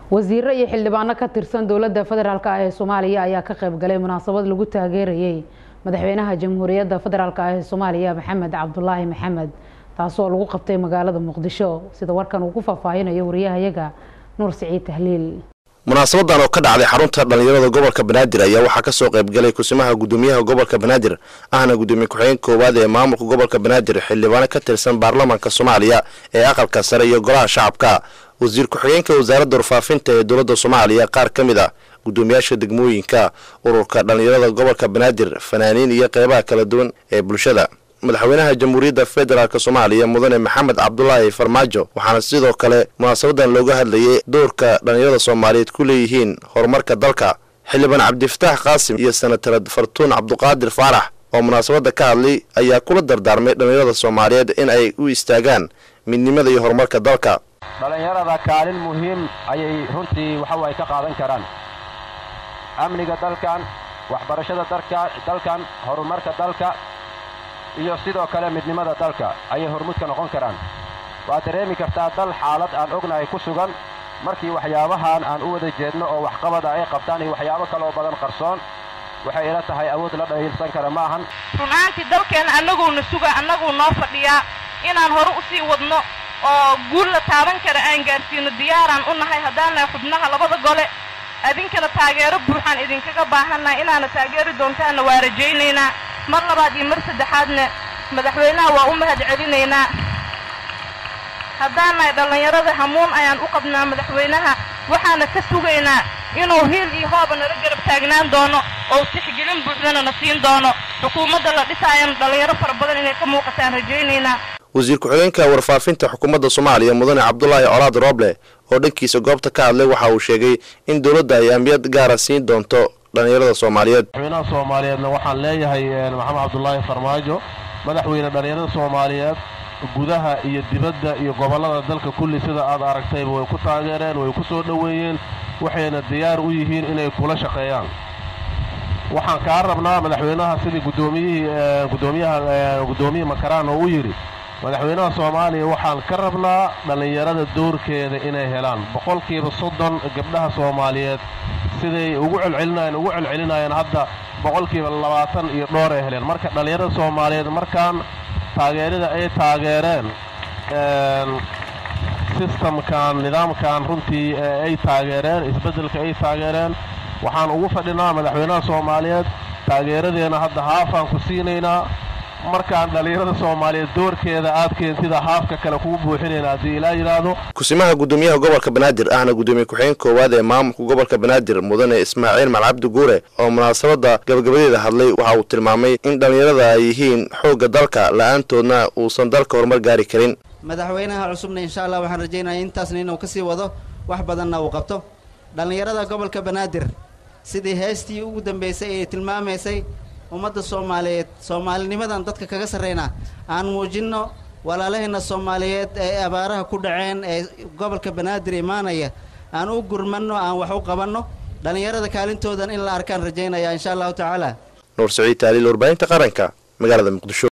wasiiro iyo xildhibaano ka tirsan dowladda federaalk ah ee soomaaliya ayaa ka qayb galay munaasabad lagu taageerayay madaxweynaha jamhuuriyadda federaalk ah ee soomaaliya maxamed cabdulaahi maxamed taasoo lagu qabtay magaalada muqdisho sida warkan uu ku faahfaahinayo wariyahayaga nuur siciid tahliil munaasabadan oo ka dhacday xarunta dhallinyarada gobolka banaadir ayaa waxaa kasoo qaybgalay kusimaha gudoomiyaha gobolka banaadir ahna gudoomiye ku-xigeen koowaad ee maamulka gobolka banaadir xildhibaano ka tirsan baarlamaanka soomaaliya ee aqalka sare iyo golaha shacabka wasiir ku-xigeenka wasaaradda warfaafinta ee dowladda soomaaliya qaar ka mid a gudoomiyaasha degmooyinka ururka dhallinyarada gobolka banaadir fanaaniin iyo qeybaha kala duwan ee bulshada madaxweynaha jamhuuriyadda federaalk soomaaliya mudane maxamed cabdulaahi farmaajo waxaana sidoo kale munaasabadan looga hadlayay doorka dhallinyarada soomaaliyeed ku leeyihiin horumarka dalka xildhibaan cabdifataax qaasim iyo senatarad fartuun cabduqaadir faarax oo munaasabadda ka hadlay ayaa kula dardaarmay dhallinyarada soomaaliyeed in ay u istaagaan midnimada iyo horumarka dalka dhallinyarada kaalin muhiim ayay runtii waxa ay ka qaadan karaan amniga dalkan waxbarashada dalkan horumarka dalka iyo sidoo kale midnimada dalka ayay hormuud ka noqon karaan waad dareemi kartaa dal xaalad aan ognahay ku sugan markii waxyaabahan aan u wada jeedno oo waxqabada ay qabtaan iyo waxyaabo kaleoo badan qarsoon waxay ila tahay awood la dhahiilsan kara ma ahan runaantii dalkeenna annaguuna suga annaguu noo fadhiyaa inaan hore u sii wadno oo guul la taaban kara aan gaarsiino diyaaraan u nahay haddaan nahay xubnaha labada gole idinkana taageero buuxaan idinkaga baahannahay inaana taageeri doontaanna waa rajaynaynaa mar labaad iyo mar saddexaadna madaxweynaha waa u mahad celinaynaa haddaan nahay dhallinyarada hamuun ayaan u qabnaa madaxweynaha waxaana ka sugaynaa inuu hiil iyo hooba nala garab taagnaan doono oo tixgelin buuxdana na siin doono xukuumadda la dhisaayana dhallinyaro fara badan inay ka muuqataan rajaynaynaa wasiir ku-xigeenka warfaafinta xukuumadda soomaaliya mudane cabdulaahi colaad rooble oo dhankiisa goobta ka hadlay waxa uu sheegay in dowladda ay ambiyad gaara siin doonto dhallinyarada soomaaliyeed madaxweynaha soomaaliyeedna waxaan leeyahay maxamed cabdulaahi farmaajo madaxweyne dhallinyarada soomaaliyeed gudaha iyo dibadda iyo gobollada dalka kulli sida aad aragtayba way ku taageereen way ku soo dhoweeyeen waxayna diyaar u yihiin inay kula shaqeeyaan waxaan kaa rabnaa madaxweynaha sidii gudoomiyihii gudoomiyaha guddoomiye makaraan oo u yidhi madaxweynaha soomaaliya waxaan ka rabnaa dhallinyarada doorkeeda inay helaan boqolkiiba soddon gabdhaha soomaaliyeed siday ugu celcelinayeen ugu celcelinayeen hadda boqolkiiba labaatan iyo dhoor ay heleen marka dhallinyarada soomaaliyeed markaan taageerada ay taageereen sistamkan nidaamkan runtii ay taageereen isbeddelka ay taageereen waxaan ugu fadhinaa madaxweynaha soomaaliyeed taageeradeena hadda haafaan ku siinaynaa markaan dhallinyarada soomaaliyeed doorkeeda aad keentida haafka kale kugu buuxinayna haddii ilaa yidhaahdo kusimaha gudoomiyaha gobolka banaadir ahna gudoomiye ku-xigeen koowaad ee maamulka gobolka banaadir mudane ismaaciil malcabdi guure oo munaasabadda gabagabadeeda hadlay waxa uu tilmaamay in dhallinyarada ay yihiin xoogga dalka la-aantoodna uusan dalka horumar gaari karin madaxweynaha cusubna insha allah waxaan rajaynaya intaasna inuu kasii wado wax badanna uu qabto dhallinyarada gobolka banaadir sidii heestii ugu dambaysay ee tilmaamaysay ummadda soomaaliyeed soomaalinimadan dadka kaga sarrayna aan muujinno walaalaheenna soomaaliyeed ee abaaraha ku dhaceen ee gobolka banaadir imaanaya aan u gurmanno aan wax u qabanno dhallinyarada kaalintoodan in la arkaan rajaynaya insha allahu tacaala nuur saciid taaliil warbaahinta qaranka magaalada muqdisho